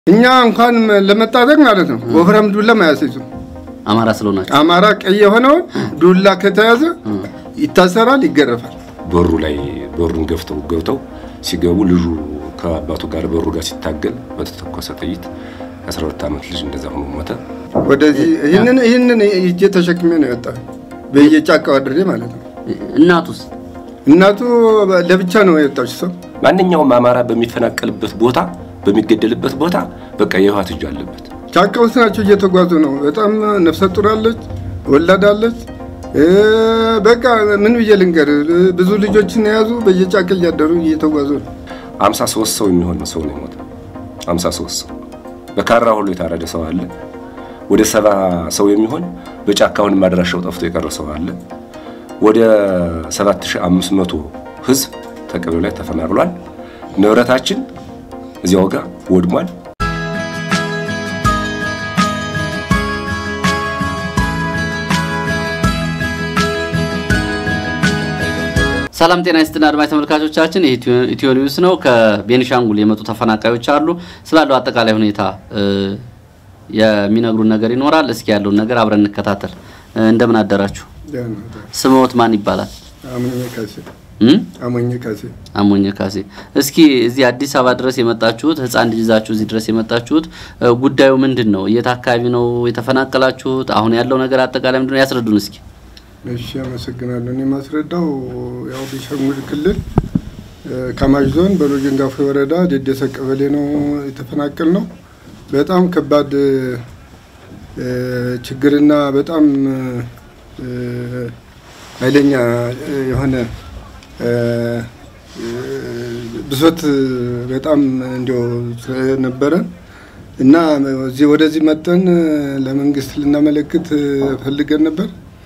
እኛ እንኳን ለመጣጠቅ ማለት ነው ወፍራም ዱላ ማያስይዙ አማራ ስለሆናቸው አማራ ቀይ የሆነውን ዱላ ከተያዘ ይታሰራል፣ ይገረፋል። በሩ ላይ በሩን ገፍተው ገብተው ሲገቡ ልጁ ከአባቱ ጋር በሩ ጋር ሲታገል በተተኮሰ ጥይት 12 ዓመት ልጅ እንደዛ ሆኖ ሞተ። ወደዚህ ይህንን ይህንን እጄ ተሸክሜ ነው የወጣ በየጫካው አድሬ ማለት ነው። እናቱስ እናቱ ለብቻ ነው የወጣች ሰው ማንኛውም አማራ በሚፈናቀልበት ቦታ በሚገደልበት ቦታ በቃ የህወሓት እጁ አለበት። ጫካ ውስጥ ናቸው እየተጓዙ ነው። በጣም ነፍሰ ጡር አለች፣ ወላድ አለች። በቃ ምን ብዬ ልንገር፣ ብዙ ልጆችን የያዙ በየጫካ እያደሩ እየተጓዙ ነው። 53 ሰው የሚሆን ሰው ነው የሞተ። 53 ሰው በካራ ሁሉ የታረደ ሰው አለ። ወደ ሰባ ሰው የሚሆን በጫካውን ማድራሻው ጠፍቶ የቀረ ሰው አለ። ወደ 7500 ህዝብ ተቀበሌው ላይ ተፈናቅሏል። ንብረታችን እዚያው ጋር ወድሟል። ሰላም ጤና ይስጥና አድማጭ ተመልካቾቻችን ኢትዮ ኒውስ ነው። ከቤኒሻንጉል የመጡ ተፈናቃዮች አሉ። ስላለው አጠቃላይ ሁኔታ የሚነግሩን ነገር ይኖራል። እስኪ ያለውን ነገር አብረን እንከታተል። እንደምን አደራችሁ? ስምዎት ማን ይባላል? አሞኘ ካሴ እም? አሞኘ ካሴ አሞኘ ካሴ። እስኪ እዚህ አዲስ አበባ ድረስ የመጣችሁት ህፃን ልጅ ይዛችሁ እዚህ ድረስ የመጣችሁት ጉዳዩ ምንድን ነው? የት አካባቢ ነው የተፈናቀላችሁት? አሁን ያለው ነገር አጠቃላይ ምንድን ነው? ያስረዱን እስኪ። እሺ፣ አመሰግናለሁ። እኔ የማስረዳው ያው ቤኒሻንጉል ክልል ካማሽ ዞን በሎጀንጋፎ ወረዳ ደደሰ ቀበሌ ነው የተፈናቀል ነው። በጣም ከባድ ችግርና በጣም ኃይለኛ የሆነ ብሶት በጣም እንዲያው ስለነበረ እና እዚህ ወደዚህ መጠን ለመንግስት ልናመለክት ፈልገን ነበር።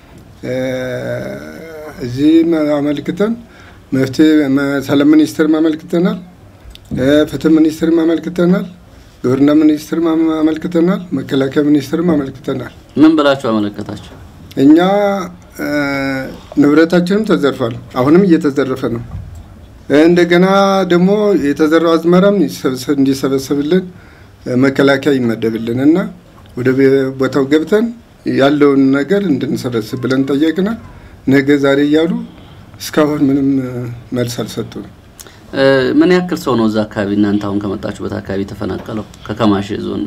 እዚህ አመልክተን መፍትሄ ሰላም ሚኒስቴር አመልክተናል፣ ፍትህ ሚኒስቴር አመልክተናል፣ ግብርና ሚኒስቴር አመልክተናል፣ መከላከያ ሚኒስቴር አመልክተናል። ምን ብላችሁ አመለከታችሁ? እኛ ንብረታችንም ተዘርፏል። አሁንም እየተዘረፈ ነው። እንደገና ደግሞ የተዘራው አዝመራም እንዲሰበሰብልን መከላከያ ይመደብልን እና ወደ ቦታው ገብተን ያለውን ነገር እንድንሰበስብ ብለን ጠየቅና ነገ ዛሬ እያሉ እስካሁን ምንም መልስ አልሰጡንም። ምን ያክል ሰው ነው እዛ አካባቢ እናንተ አሁን ከመጣችሁበት አካባቢ የተፈናቀለው? ከከማሽ ዞን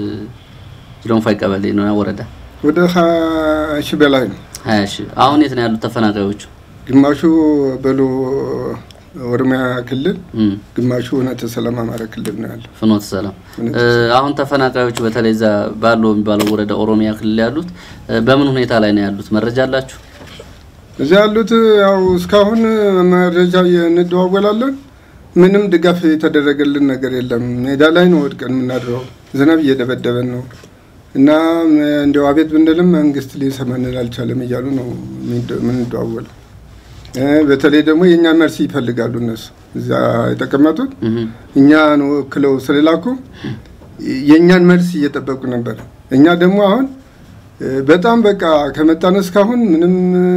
ጅሎንፋይ ቀበሌ ነው ወረዳ ወደ ሀያ ሺህ በላይ ነው። ሀያ ሺህ አሁን የት ነው ያሉት ተፈናቃዮቹ? ግማሹ በሎ ኦሮሚያ ክልል፣ እም፣ ግማሹ እውነተ ሰላም አማራ ክልል ነው ያለው። ፍኖተ ሰላም። ፍኖተ አሁን ተፈናቃዮቹ በተለይ እዛ ባለው የሚባለው ወረዳ ኦሮሚያ ክልል ያሉት በምን ሁኔታ ላይ ነው ያሉት? መረጃ አላችሁ? እዚያ ያሉት ያው እስካሁን መረጃ እንደዋወላለን። ምንም ድጋፍ የተደረገልን ነገር የለም። ሜዳ ላይ ነው ወድቀን የምናድረው። ዝናብ እየደበደበን ነው እና እንዲያው አቤት ብንልም መንግስት ሊሰማንን አልቻለም እያሉ ነው የምንደዋወለው። በተለይ ደግሞ የእኛን መልስ ይፈልጋሉ እነሱ እዛ የተቀመጡት እም፣ እኛን ወክለው ስለላኩ የእኛን መልስ እየጠበቁ ነበር። እኛ ደግሞ አሁን በጣም በቃ ከመጣን እስካሁን ምንም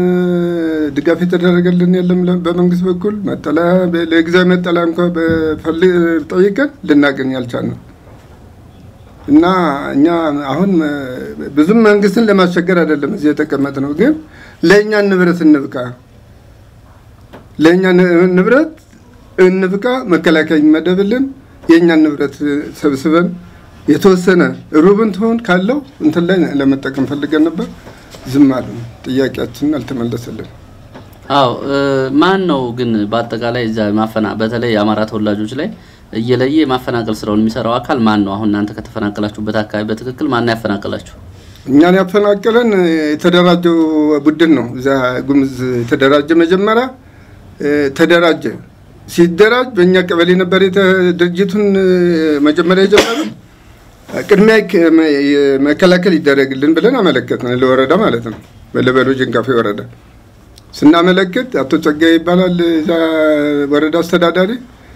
ድጋፍ የተደረገልን የለም። በመንግስት በኩል መጠለያ ለጊዜያዊ መጠለያ እንኳ በፈልግ ጠይቀን ልናገኝ አልቻልንም እና እኛ አሁን ብዙም መንግስትን ለማስቸገር አይደለም እዚህ የተቀመጥ ነው፣ ግን ለእኛ ንብረት እንብቃ፣ ለእኛ ንብረት እንብቃ፣ መከላከያ ይመደብልን፣ የእኛን ንብረት ሰብስበን የተወሰነ ሩብን ትሆን ካለው እንትን ላይ ለመጠቀም ፈልገን ነበር። ዝም አሉ። ጥያቄያችንን አልተመለሰልን። አዎ ማን ነው ግን በአጠቃላይ እዛ ማፈና በተለይ የአማራ ተወላጆች ላይ እየለየ የማፈናቀል ስራውን የሚሰራው አካል ማን ነው? አሁን እናንተ ከተፈናቀላችሁበት አካባቢ በትክክል ማን ነው ያፈናቀላችሁ? እኛን ያፈናቀለን የተደራጀው ቡድን ነው። እዛ ጉምዝ የተደራጀ መጀመሪያ ተደራጀ። ሲደራጅ በእኛ ቀበሌ ነበር ድርጅቱን መጀመሪያ የጀመረ ቅድሚያ መከላከል ይደረግልን ብለን አመለከትን፣ ለወረዳ ማለት ነው። በለበሎ ጀንጋፌ ወረዳ ስናመለክት አቶ ጸጋዬ ይባላል እዛ ወረዳ አስተዳዳሪ፣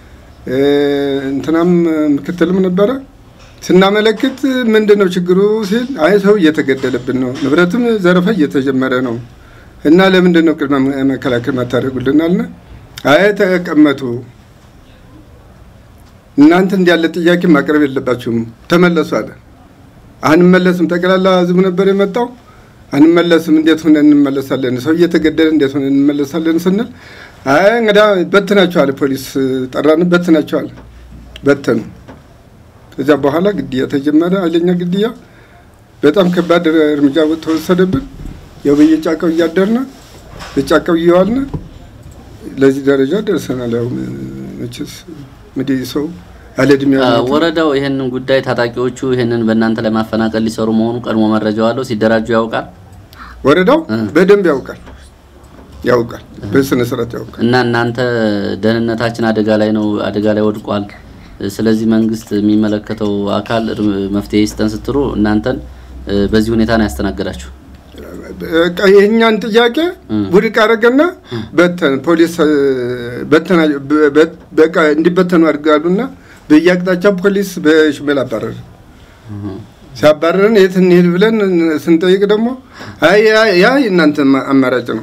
እንትናም ምክትልም ነበረ። ስናመለክት ምንድን ነው ችግሩ ሲል አይ ሰው እየተገደለብን ነው፣ ንብረትም ዘረፋ እየተጀመረ ነው እና ለምንድን ነው ቅድመ መከላከል ማታደርጉልን አልን። አይ ተቀመጡ እናንተ እንዲያለ ጥያቄ ማቅረብ የለባችሁም ተመለሱ አለ። አንመለስም። ጠቅላላ ህዝብ ነበር የመጣው። አንመለስም። እንዴት ሆነ እንመለሳለን? ሰው እየተገደለ እንዴት ሆነ እንመለሳለን ስንል አይ እንግዳ በትናቸዋል። ፖሊስ ጠራን፣ በትናቸዋል። በተኑ። ከዚያ በኋላ ግድያ ተጀመረ። ኃይለኛ ግድያ፣ በጣም ከባድ እርምጃ ተወሰደብን። ያው በየጫካው እያደርነ በጫካው እየዋልን ለዚህ ደረጃ ደርሰናል። ያው መቼስ እንግዲህ ሰው ያለ እድሜ ወረዳው ይህንን ጉዳይ ታጣቂዎቹ ይህንን በእናንተ ላይ ማፈናቀል ሊሰሩ መሆኑ ቀድሞ መረጃው አለው። ሲደራጁ ያውቃል። ወረዳው በደንብ ያውቃል ያውቃል በስነ ስርዓት ያውቃል። እና እናንተ ደህንነታችን አደጋ ላይ ነው፣ አደጋ ላይ ወድቋል። ስለዚህ መንግስት የሚመለከተው አካል መፍትሄ ይስጠን ስትሉ እናንተን በዚህ ሁኔታ ነው ያስተናገዳችሁ። የእኛን ጥያቄ ውድቅ አደረገና በተን ፖሊስ በተና በቃ እንዲበተኑ አድርጋሉና በየአቅጣጫው ፖሊስ በሽመል አባረረ። ሲያባረረን የት እንሄድ ብለን ስንጠይቅ ደግሞ አይ ያ የእናንተ አማራጭ ነው፣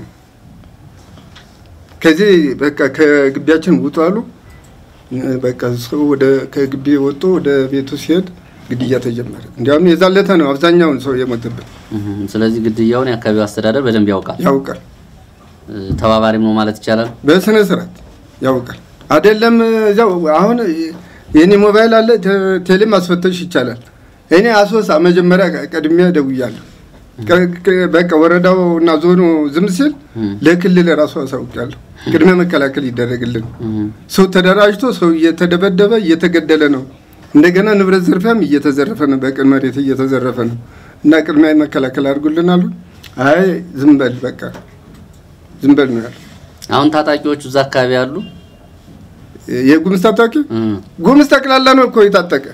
ከዚህ በቃ ከግቢያችን ውጡ አሉ። በቃ ሰው ወደ ከግቢ ወጥቶ ወደ ቤቱ ሲሄድ ግድያ ተጀመረ። እንዲያውም የዛን ዕለት ነው አብዛኛውን ሰው የሞተበት። ስለዚህ ግድያውን የአካባቢው አስተዳደር በደንብ ያውቃል፣ ያውቃል። ተባባሪም ነው ማለት ይቻላል። በስነ ስርዓት ያውቃል። አይደለም እዚያው አሁን የኔ ሞባይል አለ፣ ቴሌ ማስፈተሽ ይቻላል። እኔ አሶሳ መጀመሪያ ቀድሜ ደውያለሁ። በቃ ወረዳው እና ዞኑ ዝም ሲል ለክልል ራሱ አሳውቂያለሁ። ቅድመ መከላከል ይደረግልን። ሰው ተደራጅቶ ሰው እየተደበደበ እየተገደለ ነው። እንደገና ንብረት ዘርፊያም እየተዘረፈ ነው። በቅን መሬት እየተዘረፈ ነው እና ቅድሚያ መከላከል አድርጉልን አሉ። አይ ዝም በል በቃ ዝም በል ነው ያለው። አሁን ታጣቂዎቹ እዛ አካባቢ ያሉ የጉምዝ ታጣቂ ጉምዝ ጠቅላላ ነው እኮ የታጠቀ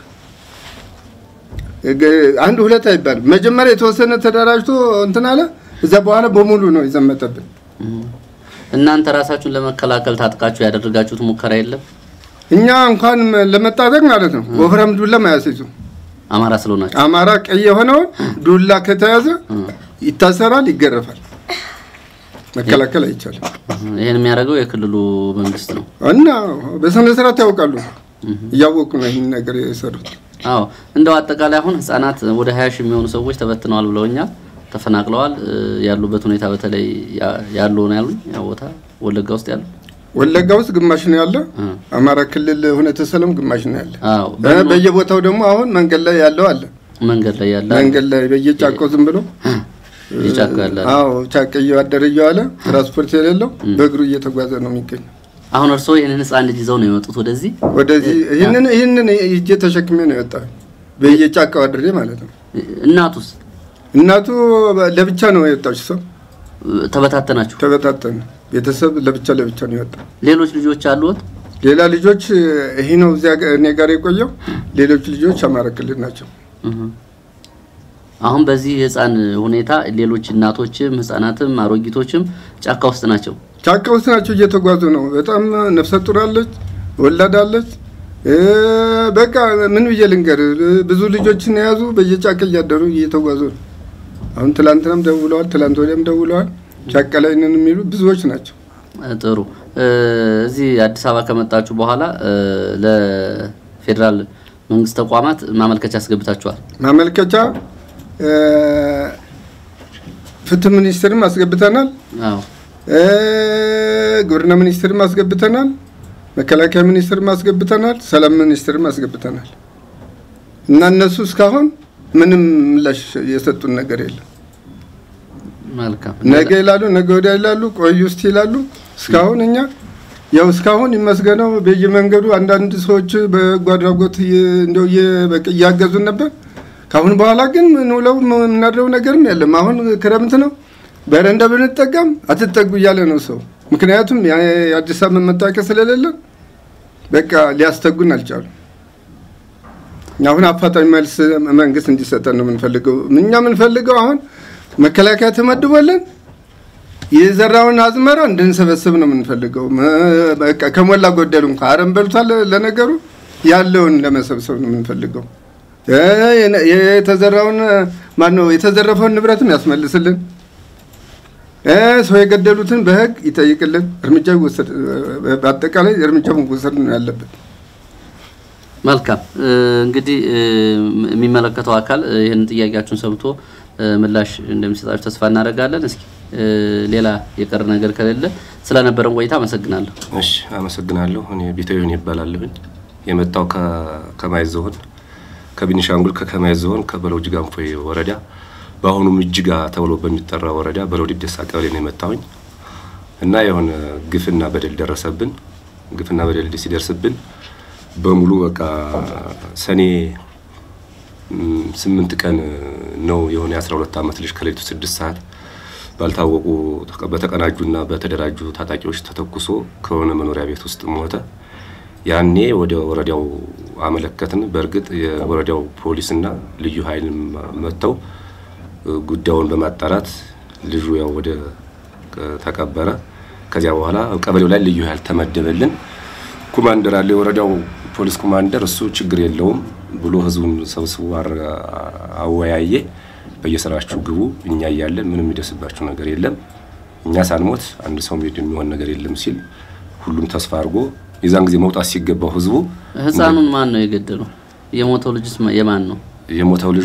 አንድ ሁለት አይባልም። መጀመሪያ የተወሰነ ተደራጅቶ እንትን አለ። እዛ በኋላ በሙሉ ነው የዘመተብን። እናንተ ራሳችሁን ለመከላከል ታጥቃችሁ ያደረጋችሁት ሙከራ የለም? እኛ እንኳን ለመታጠቅ ማለት ነው ወፍራም ዱላ ማያስይዙ አማራ ስለሆናችሁ አማራ ቀይ የሆነውን ዱላ ከተያዘ ይታሰራል፣ ይገረፋል። መከላከል አይቻልም። ይህን የሚያደርገው የክልሉ መንግስት ነው እና በስነ ስርዓት ያውቃሉ። እያወቁ ነው ይህን ነገር የሰሩት። አዎ እንደው አጠቃላይ አሁን ህጻናት ወደ ሀያ ሺህ የሚሆኑ ሰዎች ተበትነዋል ብለውኛል፣ ተፈናቅለዋል። ያሉበት ሁኔታ በተለይ ያሉ ነው ያሉኝ ያው ቦታ ወለጋ ውስጥ ያሉ ወለጋ ውስጥ ግማሽ ነው ያለ። አማራ ክልል ሁነተ ሰላም ግማሽ ነው ያለ። አዎ በየቦታው ደግሞ አሁን መንገድ ላይ ያለው አለ። መንገድ ላይ ያለ መንገድ ላይ በየጫካው ዝም ብሎ የጫካ ያለ አዎ ጫካ እያደረ እየዋለ ትራንስፖርት የሌለው በእግሩ እየተጓዘ ነው የሚገኘው። አሁን እርስዎ ይህንን ህፃን ልጅ ይዘው ነው የመጡት ወደዚህ? ወደዚህ ይህንን ይህንን እጄ ተሸክሜ ነው የወጣው በየጫካው አድሬ ማለት ነው። እናቱስ እናቱ ለብቻ ነው የወጣች። ሰው ተበታተናችሁ? ተበታተነ። ቤተሰብ ለብቻ ለብቻ ነው የወጣው። ሌሎች ልጆች አሉት? ሌላ ልጆች ይሄ ነው እዚያ እኔ ጋር የቆየው። ሌሎች ልጆች አማራ ክልል ናቸው። አሁን በዚህ ህፃን ሁኔታ ሌሎች እናቶችም ህፃናትም አሮጊቶችም ጫካ ውስጥ ናቸው። ጫካ ውስጥ ናቸው፣ እየተጓዙ ነው። በጣም ነፍሰ ጡር አለች፣ ወላድ አለች። በቃ ምን ብዬ ልንገር፣ ብዙ ልጆችን የያዙ በየጫካ እያደሩ እየተጓዙ ነው። አሁን ትላንትናም ደውለዋል፣ ትላንት ወዲያም ደውለዋል። ጫካ ላይ ነን የሚሉ ብዙዎች ናቸው። ጥሩ። እዚህ አዲስ አበባ ከመጣችሁ በኋላ ለፌዴራል መንግስት ተቋማት ማመልከቻ አስገብታችኋል? ማመልከቻ ፍትህ ሚኒስትርም አስገብተናል። አዎ ግብርና ሚኒስትርም አስገብተናል። መከላከያ ሚኒስትርም አስገብተናል። ሰላም ሚኒስትርም አስገብተናል። እና እነሱ እስካሁን ምንም ምላሽ የሰጡን ነገር የለም። መልካም። ነገ ይላሉ፣ ነገ ወዲያ ይላሉ፣ ቆዩ እስቲ ይላሉ። እስካሁን እኛ ያው እስካሁን ይመስገነው በየመንገዱ አንዳንድ ሰዎች በጎ አድራጎት እንደው እያገዙን ነበር። ከአሁን በኋላ ግን ምንውለው የምናድረው ነገርም የለም። አሁን ክረምት ነው። በረንዳ ብንጠቀም አትጠጉ እያለ ነው ሰው። ምክንያቱም የአዲስ አበባ መታወቂያ ስለሌለ በቃ ሊያስተጉን አልቻሉ። አሁን አፋጣኝ መልስ መንግስት እንዲሰጠን ነው የምንፈልገው። እኛ የምንፈልገው አሁን መከላከያ ተመድቦልን የዘራውን አዝመራ እንድንሰበስብ ነው የምንፈልገው። በቃ ከሞላ ጎደል እንኳ አረም በልቷል። ለነገሩ ያለውን ለመሰብሰብ ነው የምንፈልገው። የተዘራውን ማነው የተዘረፈውን ንብረትም ያስመልስልን። ሰው የገደሉትን በህግ ይጠይቅልን። እርምጃ ይወሰድ፣ በአጠቃላይ እርምጃ መወሰድ ነው ያለበት። መልካም እንግዲህ የሚመለከተው አካል ይህን ጥያቄያችሁን ሰምቶ ምላሽ እንደሚሰጣችሁ ተስፋ እናደርጋለን። እስኪ ሌላ የቀረ ነገር ከሌለ ስለነበረን ቆይታ አመሰግናለሁ። እሺ አመሰግናለሁ። እኔ ቢተዩን ይባላለሁኝ የመጣው ከከማይ ዞን ከቤኒሻንጉል ከከማይ ዞን ከበለው ጅጋንፎይ ወረዳ በአሁኑም እጅጋ ተብሎ በሚጠራ ወረዳ በለው ዲደሳ ቀበሌ ነው የመጣሁኝ እና የሆነ ግፍና በደል ደረሰብን። ግፍና በደል ሲደርስብን በሙሉ በቃ ሰኔ ስምንት ቀን ነው የሆነ የአስራ ሁለት ዓመት ልጅ ከሌሊቱ ስድስት ሰዓት ባልታወቁ በተቀናጁና በተደራጁ ታጣቂዎች ተተኩሶ ከሆነ መኖሪያ ቤት ውስጥ ሞተ። ያኔ ወደ ወረዳው አመለከትን። በእርግጥ የወረዳው ፖሊስና ልዩ ኃይል መጥተው ጉዳዩን በማጣራት ልጁ ያው ወደ ተቀበረ። ከዚያ በኋላ ቀበሌው ላይ ልዩ ኃይል ተመደበልን። ኮማንደር አለ፣ የወረዳው ፖሊስ ኮማንደር። እሱ ችግር የለውም ብሎ ህዝቡን ሰብስቦ አወያየ። በየስራችሁ ግቡ፣ እኛ እያለን ምንም የሚደርስባችሁ ነገር የለም፣ እኛ ሳንሞት አንድ ሰው የሚሆን ነገር የለም ሲል ሁሉም ተስፋ አድርጎ የዛን ጊዜ መውጣት ሲገባው ህዝቡ ህፃኑን ማን ነው የገደለው? የሞተው ልጅስ የማን ነው? የሞተው ልጅ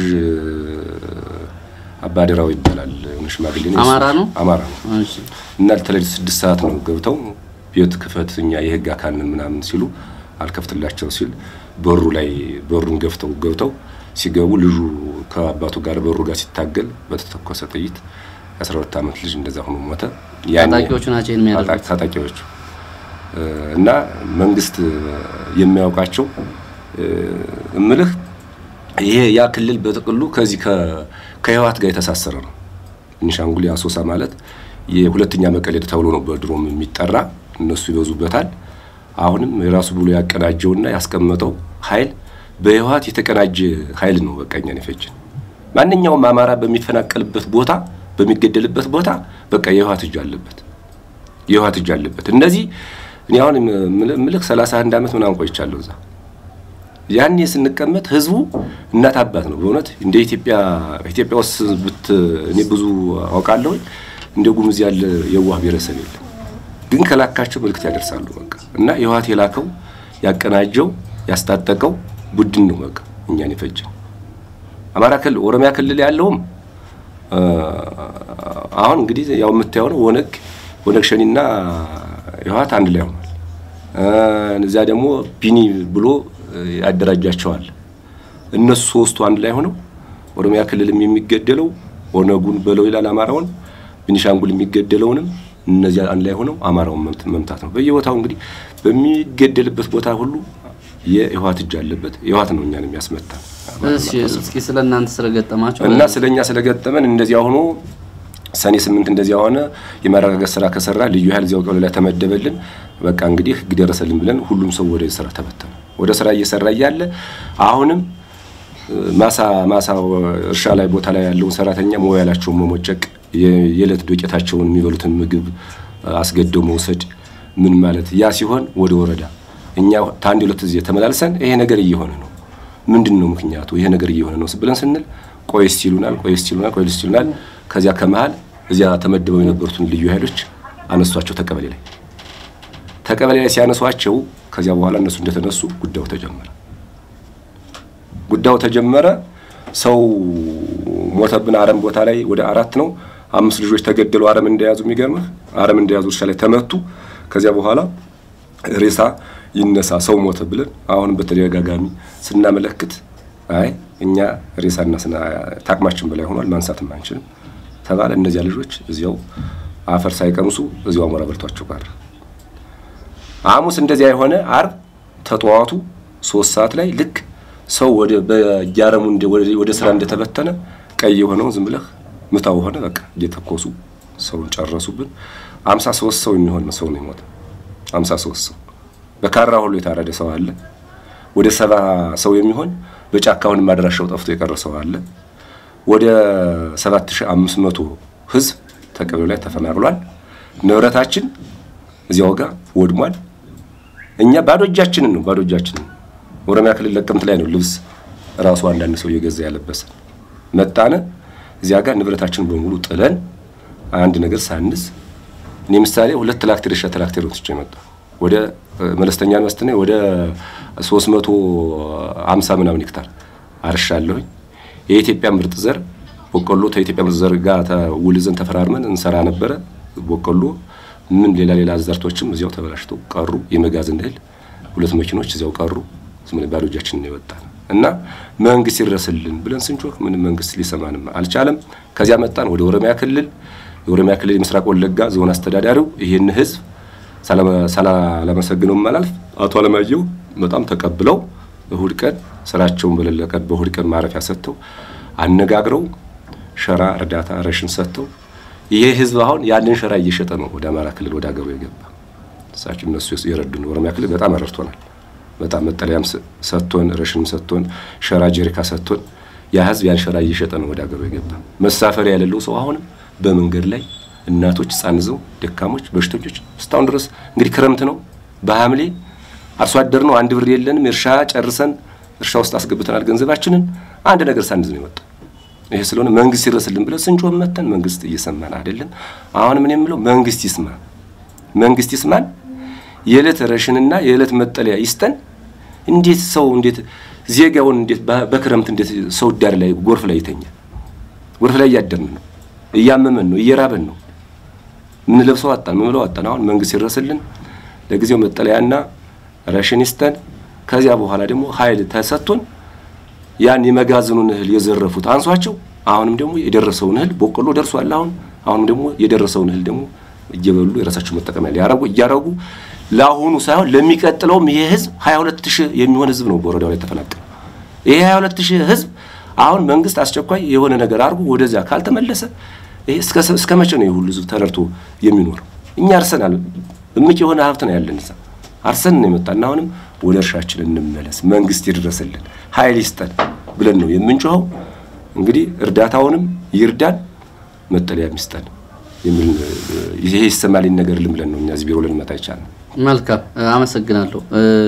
አባደራው ይባላል። የሆነ ሽማግሌ ነው። አማራ ነው? አማራ ነው። እሺ እና ለተለሊት ስድስት ሰዓት ነው ገብተው ቤት ክፈት እኛ የህግ አካል ነን ምናምን ሲሉ አልከፍትላቸው ሲል በሩ ላይ በሩን ገፍተው ገብተው ሲገቡ ልጁ ከአባቱ ጋር በሩ ጋር ሲታገል በተተኮሰ ጥይት የአስራ ሁለት ዓመት ልጅ እንደዛ ሆኖ ሞተ። ያኔ ታጣቂዎቹ ናቸው ይሄን የሚያደርጉት። ታጣቂዎቹ እና መንግስት የሚያውቃቸው እምልህ ይሄ ያ ክልል በጥቅሉ ከዚህ ከህወሓት ጋር የተሳሰረ ነው። ቤኒሻንጉል የአሶሳ ማለት የሁለተኛ መቀሌ ተብሎ ነው በድሮም የሚጠራ እነሱ ይበዙበታል። አሁንም የራሱ ብሎ ያቀናጀውና ያስቀመጠው ኃይል በህወሓት የተቀናጀ ኃይል ነው። በቃ እኛን የፈጀን ማንኛውም አማራ በሚፈናቀልበት ቦታ በሚገደልበት ቦታ በቃ የህወሓት እጅ አለበት፣ የህወሓት እጅ አለበት። እነዚህ እኔ አሁን ምልክ 31 ዓመት ምናምን ቆይቻለሁ እዛ። ያኔ ስንቀመጥ ህዝቡ እናት አባት ነው በእውነት እንደ ኢትዮጵያ ኢትዮጵያ ውስጥ ብት እኔ ብዙ አውቃለሁ። እንደ ጉሙዝ ያለ የዋህ ብሔረሰብ የለም። ግን ከላካቸው መልእክት ያደርሳሉ። በቃ እና የህወሓት የላከው ያቀናጀው ያስታጠቀው ቡድን ነው በቃ እኛን የፈጀን። አማራ ክልል ኦሮሚያ ክልል ያለውም አሁን እንግዲህ ያው የምታየው ነው። ኦነግ ኦነግ ሸኒና የህወሓት አንድ ላይ ሆኗል። እዚያ ደግሞ ቢኒ ብሎ ያደራጃቸዋል። እነሱ ሶስቱ አንድ ላይ ሆነው ኦሮሚያ ክልልም የሚገደለው ኦነጉን በለው ይላል አማራውን፣ ቤኒሻንጉል የሚገደለውንም እነዚያ አንድ ላይ ሆነው አማራውን መምታት ነው። በየቦታው እንግዲህ በሚገደልበት ቦታ ሁሉ የህወሓት እጅ አለበት። የህወሓት ነው እኛን የሚያስመታ። እሺ እስኪ ስለ እናንተ ስለገጠማችሁ እና ስለኛ ስለገጠመን እንደዚያ ሆኖ ሰኔ ስምንት እንደዚያ ሆነ። የማረጋገጥ ስራ ከሰራ ልዩ ኃይል እዚያው ቀበሌ ላይ ተመደበልን። በቃ እንግዲህ ህግ ደረሰልን ብለን ሁሉም ሰው ወደ ስራ ተበተነ። ወደ ስራ እየሰራ እያለ አሁንም ማሳ ማሳ እርሻ ላይ ቦታ ላይ ያለውን ሰራተኛ ሞባይላቸውን መሞጨቅ፣ የዕለት ዶቄታቸውን የሚበሉትን ምግብ አስገደው መውሰድ ምን ማለት ያ ሲሆን ወደ ወረዳ እኛ ታንድ ሁለት ጊዜ ተመላልሰን ይሄ ነገር እየሆነ ነው፣ ምንድን ነው ምክንያቱ? ይሄ ነገር እየሆነ ነው ብለን ስንል ቆይስ ይሉናል፣ ቆይስ ይሉናል፣ ቆይስ ይሉናል። ከዚያ ከመሃል እዚያ ተመድበው የነበሩትን ልዩ ኃይሎች አነሷቸው ተቀበሌ ላይ ተቀበሌ ላይ ሲያነሷቸው ከዚያ በኋላ እነሱ እንደተነሱ ጉዳዩ ተጀመረ። ጉዳዩ ተጀመረ። ሰው ሞተብን። አረም ቦታ ላይ ወደ አራት ነው አምስት ልጆች ተገደሉ። አረም እንደያዙ የሚገርምህ አረም እንደያዙ እርሻ ላይ ተመቱ። ከዚያ በኋላ ሬሳ ይነሳ ሰው ሞተ ብለን አሁንም በተደጋጋሚ ስናመለክት አይ እኛ ሬሳና ታቅማችን በላይ ሆኗል ማንሳትም አንችልም ተባለ። እነዚያ ልጆች እዚያው አፈር ሳይቀምሱ እዚያው አሞራ በልቷቸው ጋር ሐሙስ እንደዚያ የሆነ አርብ ተጠዋቱ ሶስት ሰዓት ላይ ልክ ሰው ወደ በያረሙ ወደ ስራ እንደተበተነ ቀይ የሆነው ዝም ብለህ ምታው ሆነ። በቃ እየተኮሱ ሰውን ጨረሱብን። አምሳ ሶስት ሰው የሚሆን ሰው ነው የሞተ። አምሳ ሶስት ሰው በካራ ሁሉ የታረደ ሰው አለ። ወደ ሰባ ሰው የሚሆን በጫካውን ማድራሻው ጠፍቶ የቀረ ሰው አለ። ወደ 7500 ህዝብ ተቀበሌው ላይ ተፈናቅሏል። ንብረታችን እዚያው ጋር ወድሟል። እኛ ባዶ እጃችንን ነው ባዶ እጃችንን ኦሮሚያ ክልል ለቀምት ላይ ነው ልብስ ራሱ አንዳንድ ሰው እየገዛ ያለበሰ መጣነ። እዚያ ጋር ንብረታችንን በሙሉ ጥለን አንድ ነገር ሳንስ እኔ ምሳሌ ሁለት ትራክተር እርሻ ትራክተር ወጥቼ መጣሁ። ወደ መለስተኛ መስጥነ ወደ 350 ምናምን ሄክታር አርሻለሁኝ። የኢትዮጵያ ምርጥ ዘር በቆሎ ከኢትዮጵያ ምርጥ ዘር ጋር ውል ይዘን ተፈራርመን እንሰራ ነበረ። በቆሎ ምን ሌላ ሌላ ዘርቶችም እዚያው ተበላሽተው ቀሩ። የመጋዘን እህል ሁለት መኪኖች እዚያው ቀሩ። ዝም ባዶ እጃችንን ነው የወጣን እና መንግስት ይድረስልን ብለን ስንጮህ ምንም መንግስት ሊሰማንም አልቻለም። ከዚያ መጣን ወደ ኦሮሚያ ክልል። የኦሮሚያ ክልል የምስራቅ ወለጋ ዞን አስተዳዳሪው ይህን ህዝብ ሳላመሰግነው አላልፍ አቶ አለማየሁ በጣም ተቀብለው እሁድ ቀን ስራቸውን በሌለ ቀን በእሁድ ቀን ማረፊያ ሰጥተው አነጋግረው ሸራ እርዳታ ረሽን ሰጥተው ይሄ ህዝብ አሁን ያንን ሸራ እየሸጠ ነው ወደ አማራ ክልል ወደ ሀገሩ የገባ። እሳቸው እነሱ የረዱን ኦሮሚያ ክልል በጣም ረድቶናል። በጣም መጠለያም ሰጥቶን ረሽንም ሰጥቶን ሸራ ጀሪካ ሰጥቶን ያ ህዝብ ያን ሸራ እየሸጠ ነው ወደ ሀገሩ የገባ። መሳፈሪያ የሌለው ሰው አሁንም በመንገድ ላይ እናቶች ህጻን ይዘው ደካሞች፣ በሽተኞች እስካሁን ድረስ እንግዲህ ክረምት ነው በሐምሌ አርሶ አደር ነው አንድ ብር የለንም እርሻ ጨርሰን እርሻ ውስጥ አስገብተናል ገንዘባችንን አንድ ነገር ሳንይዝ ነው የመጣው። ይሄ ስለሆነ መንግስት ይድረስልን ብለን ስንጮህ መተን መንግስት እየሰማን አይደለም። አሁን ምን የምለው መንግስት ይስማ፣ መንግስት ይስማን፣ የዕለት ረሽንና የዕለት መጠለያ ይስጠን። እንዴት ሰው እንዴት ዜጋውን እንዴት በክረምት እንዴት ሰው ዳር ላይ ጎርፍ ላይ ይተኛል? ጎርፍ ላይ እያደርን ነው፣ እያመመን ነው፣ እየራበን ነው። ምን ለብሰው አጣን፣ ምን ብለው አጣን። አሁን መንግስት ይድረስልን፣ ለጊዜው መጠለያና ረሽን ይስጠን። ከዚያ በኋላ ደግሞ ኃይል ተሰጥቶን ያን የመጋዘኑን እህል የዘረፉት አንሷቸው። አሁንም ደግሞ የደረሰውን እህል በቆሎ ደርሷል። አሁን አሁንም ደግሞ የደረሰውን እህል ደግሞ እየበሉ የራሳቸው መጠቀሚያ ሊያረጉ እያረጉ ለአሁኑ ሳይሆን ለሚቀጥለውም ይሄ ህዝብ 22 ሺህ የሚሆን ህዝብ ነው በወረዳው ላይ ተፈናቀለ። ይሄ 22 ሺህ ህዝብ አሁን መንግስት አስቸኳይ የሆነ ነገር አድርጎ ወደዚያ ካልተመለሰ ይሄ እስከ እስከ መቼ ነው የሁሉ ህዝብ ተረድቶ የሚኖረው? እኛ አርሰናል እምቅ የሆነ ሀብት ነው ያለን እዛ አርሰን ነው የመጣና አሁንም ወደ እርሻችን እንመለስ፣ መንግስት ይድረስልን፣ ኃይል ይስጠን ብለን ነው የምንጮኸው። እንግዲህ እርዳታውንም ይርዳን፣ መጠለያ ይስጠን የሚል ይሄ ይሰማልኝ ነገር ልምለን ነው እኛ እዚህ ቢሮ ልንመጣ ይቻላል። መልካም አመሰግናለሁ።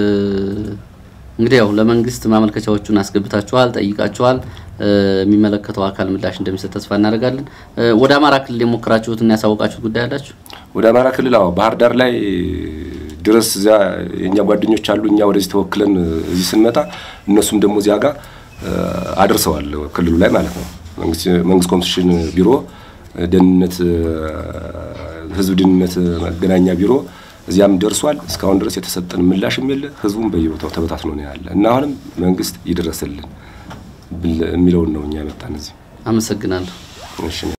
እንግዲህ ያው ለመንግስት ማመልከቻዎቹን አስገብታችኋል፣ ጠይቃችኋል። የሚመለከተው አካል ምላሽ እንደሚሰጥ ተስፋ እናደርጋለን። ወደ አማራ ክልል የሞከራችሁትና ያሳወቃችሁት ጉዳይ አላችሁ? ወደ አማራ ክልል አዎ፣ ባህር ዳር ላይ ድረስ እዚያ የእኛ ጓደኞች አሉ። እኛ ወደዚህ ተወክለን እዚህ ስንመጣ እነሱም ደግሞ እዚያ ጋር አድርሰዋል፣ ክልሉ ላይ ማለት ነው። መንግስት ኮሚኒኬሽን ቢሮ፣ ደህንነት፣ ህዝብ ደህንነት መገናኛ ቢሮ እዚያም ደርሷል። እስካሁን ድረስ የተሰጠን ምላሽም የለ። ህዝቡም በየቦታው ተበታትኖ ነው ያለ እና አሁንም መንግስት ይድረስልን የሚለውን ነው እኛ የመጣን እዚህ። አመሰግናለሁ። እሺ